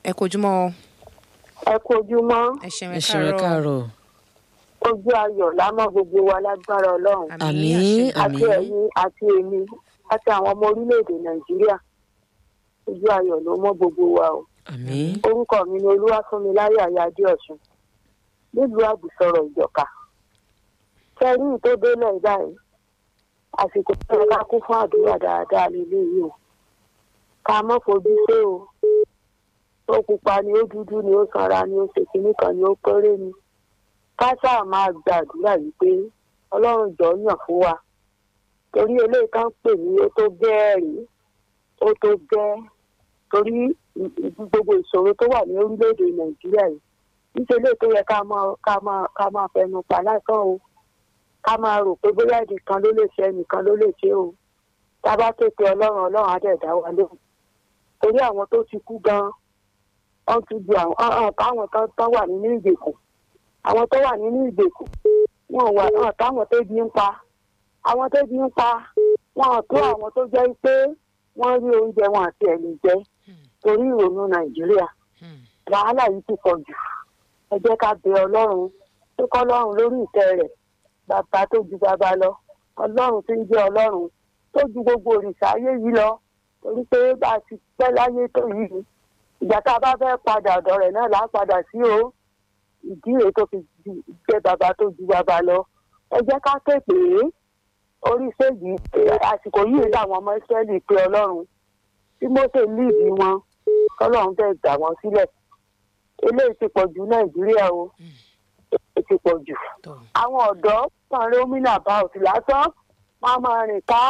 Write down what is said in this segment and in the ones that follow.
ẹ kojúmọ́ o. ẹ kú ojúmọ́ ẹ ṣeun ẹ ẹ ṣeun ẹ káàárọ̀. káàárọ̀ ojú ayọ̀ lámọ́ gbogbo wa lágbára ọlọ́run àmín àti àmín ẹ̀yin àti èmi àti àwọn ọmọ orílẹ̀-èdè nàìjíríà ojú ayọ̀ ló mọ́ gbogbo wa o àmín orúkọ mi ni olúwàfúnmiláyọ̀ ayáde ọ̀sùn nílùú àgùsọ̀rọ̀ ìjọ̀ka kẹrí tó délẹ̀ báyìí àsìkò tó yẹ ká kún fún àdúrà dáadáa lélẹ́yìí o ká mọ́ fojú sé o ó pupa ni ó dúdú ni ó sanra ni ó ṣe kinní kan ni ó kéré ni ká sáà máa gbàdúrà yìí pé ọlọ́run jọ yàn fún wa torí eléyìí kan pè ní ó tó gẹ́ẹ̀rì ó tó gẹ́ẹ́ torí gbogbo ìṣòro tó wà ní orílẹ̀-èdè nàìjíríà yìí níṣẹ́ lè tó yẹ ká máa ká máa ká máa fẹnu pa lásán o ká máa rò pé bóyá ẹnìkan ló lè ṣe ẹnìkan ló lè ṣe o tá a bá képe ọlọ́run ọlọ́run á dẹ̀ dá wa lóhùn torí àwọn tó ti kú gan-an wọ́n ti ju àwọn ọ̀hún táwọn tó tó wà nínú ìgbèkùn àwọn tó wà nínú ìgbèkùn wọn wà hàn táwọn tó bí ń pa àwọn tó bí ń pa wọn ò tó àwọn tó jẹ́ pé wọ́n rí oúnjẹ wọn àti ẹ̀lì jẹ torí ìrònú nàìjíríà wàhálà yìí ti pọ̀ jù ẹ jẹ́ ká bẹ ọlọ́run tó kọ́ ọlọ́run lórí ìtẹ́ rẹ̀ bàbá tó ju bàbá lọ ọlọ́run tó ń jẹ́ ọlọ́run tó ju gbogbo òrìṣà ayé yìí lọ torí pé bá a ti pẹ́ láyé tó yìí ìgbà tá a bá fẹ́ padà ọ̀dọ̀ rẹ̀ náà là á padà sí o ìdí rèé tó fi ju- jẹ́ bàbá tó ju bàbá lọ ẹ jẹ́ ká képe orí séjì àsìkò yìí làwọn ọmọ ìsírẹ́lì pé ọlọ́run tí mose líìdì wọn kọ́lọ́run fẹ́ gbà wọ́n sílẹ̀ eléyìí ti pọ̀ jù nàìjíríà o ó ti pọ̀ jù tó àwọn ọ̀dọ́ kan rómìnà bá òsì lásán wọn á máa rìn ká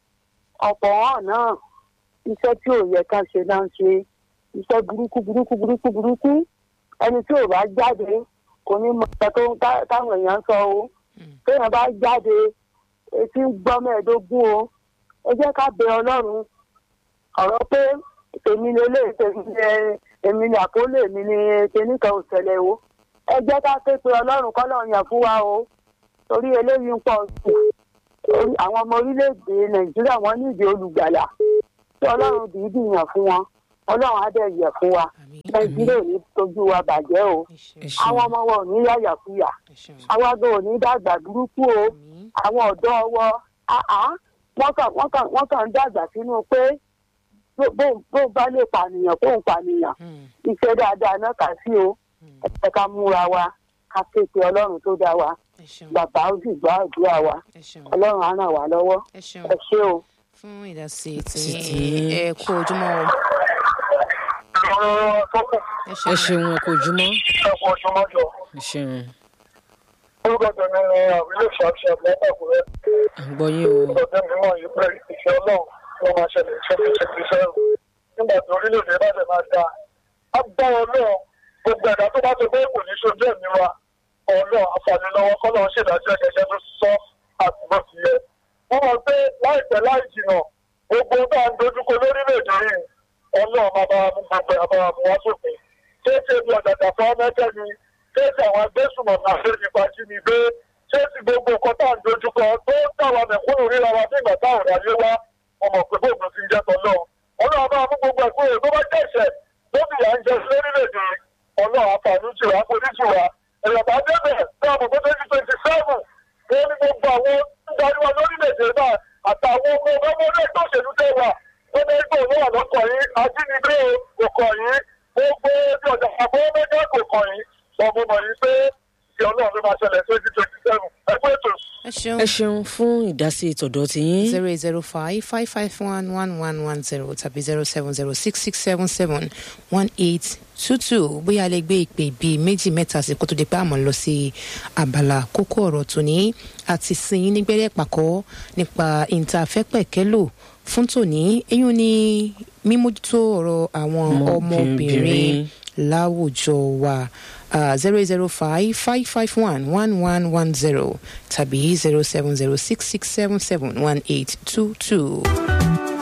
ọ̀pọ̀ hàn náà iṣẹ́ tí ò yẹ ká ṣe náà ń ṣe iṣẹ́ burúkú burúkú burúkú burúkú ẹni tí ò bá jáde kò ní mọ ọ̀pẹ tó ń tá- táwọn èèyàn ń sọ o téèyàn bá jáde etí ń gbọ́ mẹ́ẹ̀ẹ́dógún o ẹ jẹ́ ká bẹ ọlọ́run ọ̀rọ̀ pé èmi ni olè èmi ni èmi ni àkólé èmi ni kinní kan ò ṣẹlẹ̀ o ẹ jẹ́ ká ké pe ọlọ́run kọ́lọ́run yàn fún wa o torí eléyìí ń pọ̀ jù Orí- àwọn ọmọ orílẹ̀-èdè nàìjíríà wọ́n nídìí olùgbàlà tí ọlọ́run dìídì yàn fún wọn ọlọ́run á dẹ̀ yẹ̀ fún wa àmín nàìjíríà ò ní tójú wa bàjẹ́ o ẹ ṣeun ẹ àwọn ṣeun ọmọ wọn ò ní yàyàkuyà ẹ ṣeun àwa gan ò ní dàgbà burúkú o àmín àwọn ọ̀dọ́ ọwọ́ àá wọ́n kàn wọ́n kàn wọ́n kàn ń dàgbà sínú pé bó- bó- bó bá lè pànìyàn kó ń pànìyàn Hmm, iṣẹ́ dáadáa náà kà sí o hmm, ẹ ká múra wa ká képe ọlọ́run tó dá wa ẹ ṣeun bàbá ó sì gbọ́ àdúrà wa ẹ ṣeun ọlọ́run á ràn wá lọ́wọ́ ẹ ṣeun ẹ ṣé o. fún ìdásí Títí. tí ẹ kú ojúmọ́ o ọ̀rọ̀ tó kù ẹ ẹ ṣeun ṣeun ẹ kò jùmọ̀ ẹ̀kọ́ ojúmọ́jọ. ẹ ṣeun orúkọ tèmi ni àwílé ṣàṣà lọ́pọ̀kùnrin. à ń gbọ́ yín o orúkọ tèmi mọ̀ yìí pé ìfẹ́ ọlọ́run ló máa ṣẹlẹ̀ ṣẹlẹ̀ ṣẹlẹ̀ ṣẹlẹ̀ nígbà tí orílẹ̀-èdè bá tẹ̀ máa da. a gbọ́ ọlọ́run gbogbo ẹ̀dá tó bá ti gbé kò ní ṣojú ẹ̀mí wa ọlọ́run àǹfààní lọ́wọ́ kọ́lọ́run ṣèdájọ́ ẹ̀kẹ́jẹ́ tó sọ àti bó ti yẹ. wọ́n mọ̀ pé láìpẹ́ láì jìnà gbogbo tá à ń dojúkọ lórílẹ̀-èdè yìí ọlọ́run máa bá wa mú gbogbo ẹ̀ àbáwá mú wá sópin. kéèké bí ọ̀dàdà fún ọmọdé ni kéèké àwọn agbésùnmọ̀mí àfẹ́nipa jí ni gbé kéèké gbogbo nǹkan tá à ń dojúkọ tó ń tàwa mẹ̀kúnnù ríra wa nígbà táwọn ìráyé wá ọmọ pé bóògùn ti ń jẹ́ tọ́lọ́ ọlọ́run bá mú gbogbo ẹ̀kọ́ rẹ̀ tó bá jẹ̀ṣẹ̀ lóbi ìyá ń jẹ sí lórílẹ̀‐èdè ọlọ́run àǹfààní jù wá forí jù wá ìrọ̀bà débẹ̀ ní àbùkù twenty twenty seven wọ́n ní gbogbo àwọn ń darí wa lórílẹ̀‐èdè náà àtàwọn ọmọ ọmọ ọmọdé tó ṣèlú tẹ́ wà wọ́n ní ẹgbẹ́ òun wà lọ́kọ̀ yìí ajínigbé o kò kọ̀ yìí gbogbo bí ọjà àbọ̀ mẹ́jọ kò kọ̀ yìí ọmọ mọ̀ yìí pé ìṣẹ́ ọlọ́run ló máa ṣẹlẹ̀ twenty twenty seven ẹgbẹ́ ètò ẹ ṣeun ẹ ṣeun fún ìdásí tọ̀dọ̀ tiyín zero eight zero five five five one one one one zero tàbí zero seven zero six six seven seven one eight two two bóyá a lè gbé ìpè bíi méjì mẹ́ta sí kó tó di pé àmọ́ lọ sí abala kókó ọ̀rọ̀ tòní àti sin yín nígbẹ́rẹ́ pàkọ́ nípa ìntàfẹ́pẹ̀kẹ́lò fún tòní eyín ní mímójútó ọ̀rọ̀ àwọn ọmọbìnrin Ọmọbìnrin. láwùjọ wa zero eight zero five five five one one one one zero tàbí zero seven zero six six seven seven one eight two two.